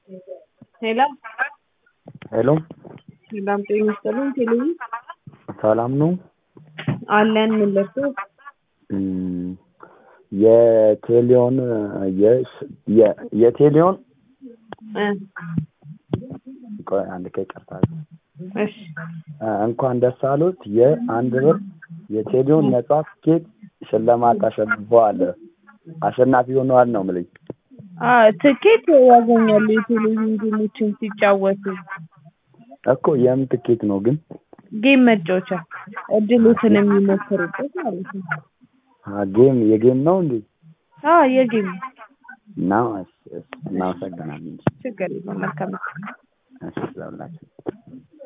ሄሎ ሄሎ ሰላም ጤና ይስጥልኝ። ቴሌቪ ሰላም ነው። አለን ምን ለብሶ እም፣ የቴሌውን የስ- የ- የቴሌውን እ ቆይ አንድ ከይቅርታ እሺ እ፣ እንኳን ደስ አሉት የአንድ ብር የቴሌውን ነጻ ትኬት ሽልማት አሸንፈዋል። አሸናፊ ሆነዋል ነው የምልኝ። አ ትኬት ያገኛሉ የቴሌቪዥን ጌሞችን ሲጫወቱ እኮ የምን ትኬት ነው ግን? ጌም መጫወቻ እድሎትን የሚሞክሩበት ማለት ነው። አ፣ ጌም የጌም ነው እንዴ? አ የጌም እና እስ- እስ- እናመሰግናለን። ችግር የለውም መልካም እሺ፣ ለሁላችን